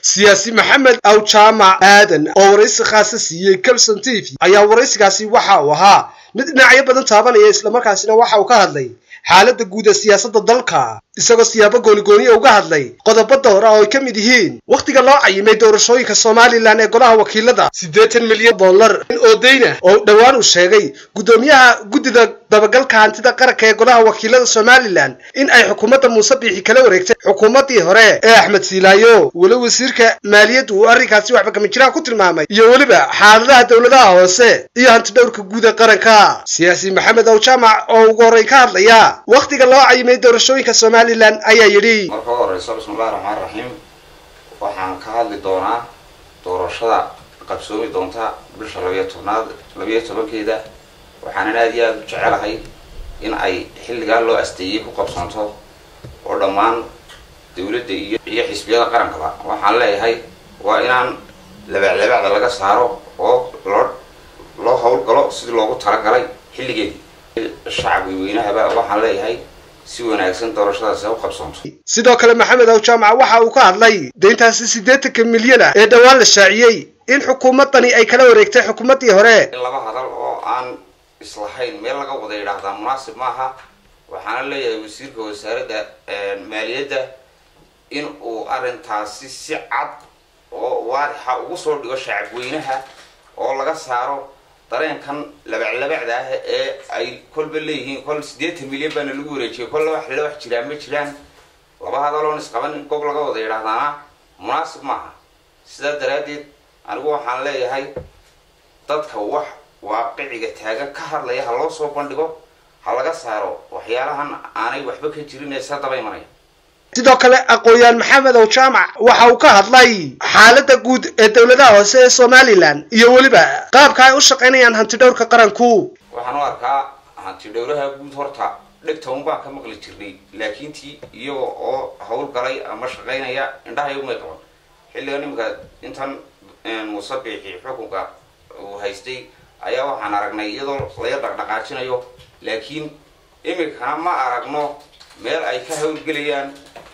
siyaasi maxamed awjaamac aadan oo waraysi khaasa siiyey calson t v ayaa waraysigaasi waxa uu ahaa mid dhinacyo badan taabanaya islamarkaasina waxa uu ka hadlay xaaladda guud ee siyaasadda dalka isagoo siyaabo goonigooniya uga hadlay qodobo dowra oo ay ka mid yihiin wakhtiga loo cayimay doorashooyinka somalilan ee golaha wakiilada siddeetan milyan dollar oo dayna oo dhowaan uu sheegay guddoomiyaha guddida dabagalka hantida qaranka ee golaha wakiilada somalilan in ay xukuumadda muuse biixi kala wareegtay xukuumaddii hore ee axmed siilaayo weli wasiirka maaliyaddu uu arrinkaasi waxba kama jiraan ku tilmaamay iyo weliba xaaladaha dowladaha hoose iyo hantidhowrka guud ee qaranka siyaasi maxamed awjaamac oo ugu horreyn ka hadlaya wakhtiga loo cayimay doorashooyinka somalilan ayaa yidhi marka u horeyso bismillahi raxmaan raxiim waxaan ka hadli doonaa doorashada qabsoomi doonta bisha labayo tobnaad labayo tobankeeda waxaanan aada iyo aada u jecelahay in ay xilligaa loo asteeyey ku qabsoonto oo dhammaan dawladda iyo iyo xisbiyada qarankaba waxaan leeyahay waa inaan labaclabacda laga saaro oo loo loo howlgalo sidii loogu talagalay xilligeedii shacabka weynahaba waxaan leeyahay si wanaagsan doorashadaasi ha u qabsoonto sidoo kale maxamed awjaamac waxa uu ka hadlay deyntaasi siddeetanka milyan ah ee dhowaan la shaaciyey in xukuumaddani ay kala wareegtay xukuumaddii hore in laba hadal oo aan islahayn meel laga wada yidhaahdaa munaasib maaha waxaana leeyahay wasiirka wasaaradda maaliyadda in uu arrintaasi si cad oo waadixa ugu soo dhigo shacabweynaha oo laga saaro dareenkan labaclabacda ah ee ay kolba leeyihiin kol siddeetan milyan baana lagu wareejiyay kolla wax lala wax jiraan ma jiraan laba hadaloon isqaban in gob laga wada yidhaahdaana munaasib maaha sidaa daraaddeed anigu waxaan leeyahay dadka wax waaqiciga taagan ka hadlaya ha loo soo bandhigo ha laga saaro waxyaalahan aanay waxba ka jirin ee sa daba imanaya sidoo kale aqoon-yahan maxamed awjaamac waxa uu ka hadlay xaaladda guud ee dowladaha hoose ee somalilan iyo weliba qaabka ay u shaqaynayaan hantidhowrka qaranku waxaan u arkaa hanti dhowraha guud horta dhegta un baan ka maqli jirnay laakiin tii iyaga oo howlgalay ama shaqaynaya indhahay umay qaban xilligan iminka intan muuse biixi xukunka uu haystay ayaa waxaan aragnay iyadoo laga dhaqdhaqaajinayo laakiin iminkana ma aragno meel ay ka howlgelayaan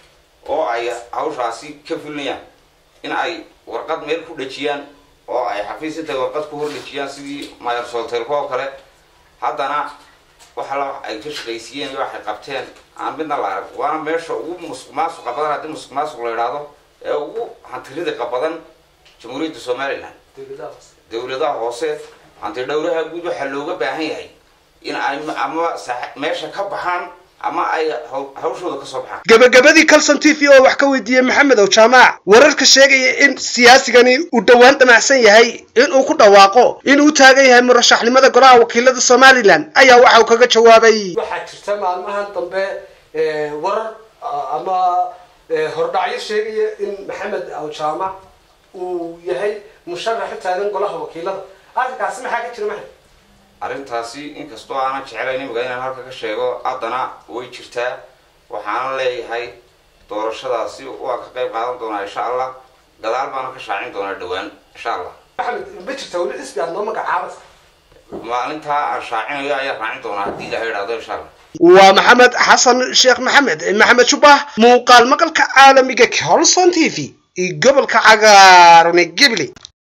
oo ay hawshaasi ka fulinayaan in ay warqad meel ku dhejiyaan oo ay xafiis intay warqad ku hor dhejiyaan sidii mayor soltelko oo kale haddana waxala ay ka shaqaysiiyeen iyo waxay qabteen aan midna la arag waana meesha ugu musuq maasuqa badan haddii musuq maasuq la idhaahdo ee ugu hantirida badan jamhuuriyadda somalilan dowladaha hoose hanti dhowraha guud waxaa looga baahan yahay in ay ama meesha ka baxaan ama ay hawshooda kasoo baxaan gebagabadii calson t v oo wax ka weydiiyey maxamed awjaamac wararka sheegaya in siyaasigani uu dhowaan damacsan yahay in uu ku dhawaaqo in uu taagan yahay murashaxnimada golaha wakiilada somalilan ayaa waxa uu kaga jawaabay waxaa jirta maalmahan dambe warar ama hordhacyo sheegaya in maxamed awjaamac uu yahay musharax u taagan golaha wakiilada arrinkaasi maxaa ka jira maxamed arrintaasi inkastoo aanan jecelayn imiga inaan halka ka sheego haddana way jirtaa waxaanan leeyahay doorashadaasi waan ka qayb qaadan doonaa insha allah gadaal baanan ka shaacin doonaa dhawaan insha allah maxamed ma jirta weli xisbi aad noo magacaabaysa maalintaa aan shaacinayo ayaan raacin doonaa haddii ilaha idhahdo insha allah waa maxamed xasan sheekh maxamed maxamed shubah muuqaal maqalka caalamiga colson t v iyo gobolka cagaaran ee gibli